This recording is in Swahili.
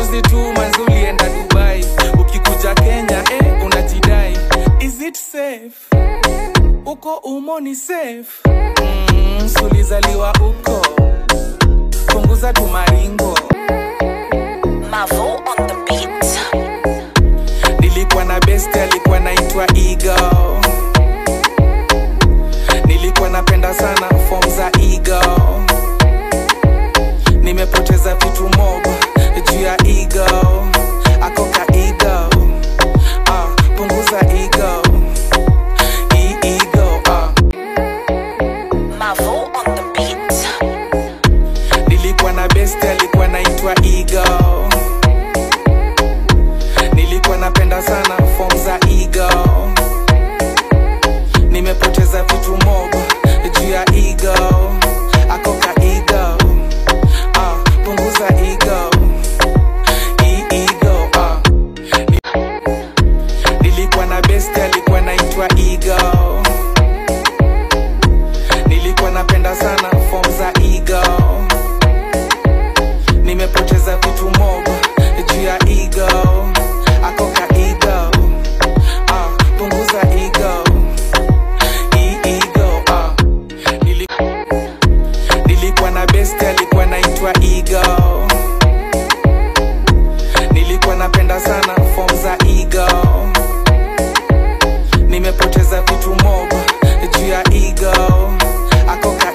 juzi tu manzi ulienda dubai ukikuja kenya eh, unajidai is it safe uko umo ni safe mm, sulizaliwa uko punguza tumaringo Mavo on the beat. nilikuwa na best alikuwa naitwa ego nilikuwa napenda sana fom za ego nimepoteza vitu mob juu ya ego akoka ego ah, punguza ego I ego ah. Mavo on the beat. nilikuwa na best alikuwa naitwa ego nilikuwa napenda sana fom za ego nimepoteza vitu mob juu ya ego akoka ego ah, punguza ego I ego ah. nilikuwa na best alikuwa naitwa ego nilikuwa napenda sana fom za ego nimepoteza vitu mob juu ya ego akoka ego ah, punguza ego I ego ah. Nili, nilikuwa na best alikuwa naitwa ego nilikuwa napenda sana fom za ego nimepoteza vitu mob juu ya ego akoka